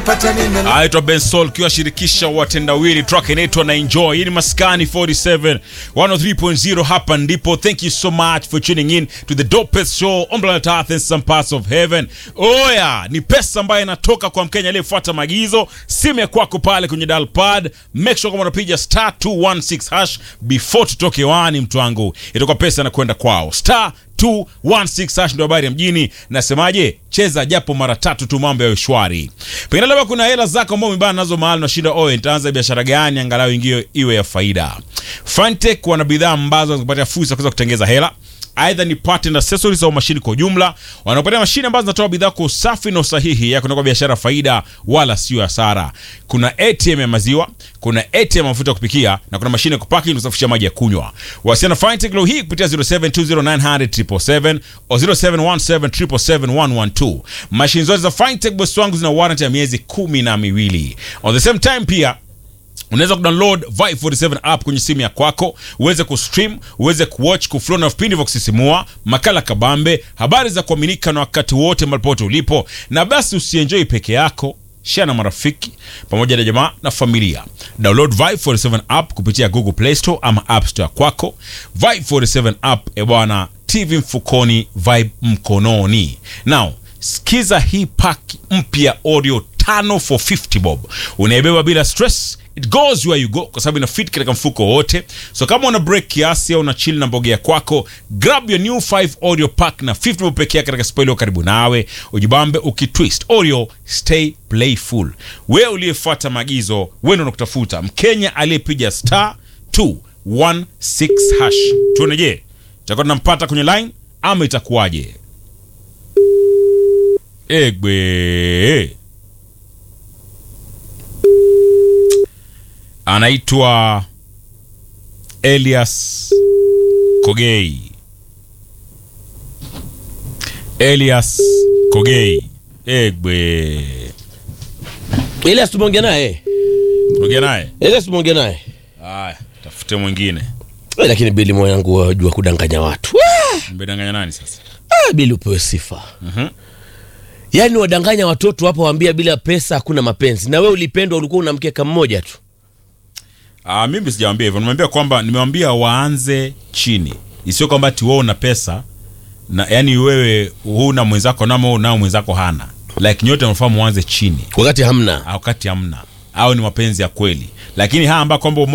aitwa Ben Sol kiwa shirikisha watendawili track inaitwa na enjoy. Hii ni Maskani 47 103.0, hapa ndipo. Thank you so much for tuning in to the dopest show on planet Earth and some parts of heaven. Oya, ni pesa ambayo inatoka kwa Mkenya aliyefuata maagizo. Simu ya kwako pale kwenye dial pad, make sure kama unapiga star 216 hash before tutoke wani, mtu wangu, itakuwa pesa inakwenda kwao star 216 hash ndio habari ya mjini. Nasemaje? Cheza japo mara tatu tu, mambo ya shwari. Pengine labda kuna hela zako ambao umebana nazo mahali unashinda, oe, nitaanza biashara gani angalau ingie iwe ya faida. Fintech wana bidhaa ambazo zinakupatia fursa ya kuweza kutengeza hela aidha ni part and accessories au mashini kwa ujumla. Wanapatia mashine ambazo zinatoa bidhaa kwa usafi na usahihi ya kutoka biashara faida wala sio hasara. Kuna ATM ya maziwa, kuna ATM ya mafuta ya kupikia na kuna mashine ya kupaki na kusafisha maji ya kunywa. Wasiliana na Fintech leo hii kupitia 0720900777 au 0717771112. Mashine zote za Fintech boss wangu zina warranty ya miezi kumi na miwili. On the same time pia unaweza kudownload Vibe 47 app kwenye simu ya kwako uweze kustream uweze kuwatch kuflow na vipindi vya kusisimua makala kabambe habari za kuaminika na wakati wote malipote ulipo na basi usienjoi peke yako share na marafiki pamoja na jamaa na familia download Vibe 47 app kupitia Google Play Store ama App Store kwako Vibe 47 app e bwana TV mfukoni Vibe mkononi now sikiza hii pack mpya audio tano for 50 bob unaibeba bila stress it goes where you go kwa sababu ina fit katika mfuko wote so kama una break kiasi au una chill na mbogea kwako grab your new 5 audio pack na 50 bob pekee yake katika spoilio karibu nawe ujibambe ukitwist audio stay playful wewe uliyefuata maagizo wewe ndio unakutafuta mkenya aliyepiga star 216 hash tuone je tutakuwa tunampata kwenye line ama itakuwaje egbe anaitwa Elias Kogei. Elias Kogei. Egbe. Elias tumeongea naye. Ongea naye. Elias tumeongea naye. Haya, tafute mwingine. Eh, Lakini Bili mwanangu wajua kudanganya watu. Wah! Mbedanganya nani sasa? Ah, Bili upewe sifa. Yaani wadanganya watoto hapo waambia bila pesa hakuna mapenzi. Na wewe ulipendwa ulikuwa una mkeka mmoja tu. Ah, mimi sijawambia hivyo. Nimewambia kwamba nimewambia waanze chini. Isiyo kwamba ati wewe una pesa na yani wewe huna mwenzako namo nao mwenzako hana. Like nyote mnafaa muanze chini. Wakati hamna. Wakati hamna. Au ni mapenzi ya kweli. Lakini haya ambayo kwamba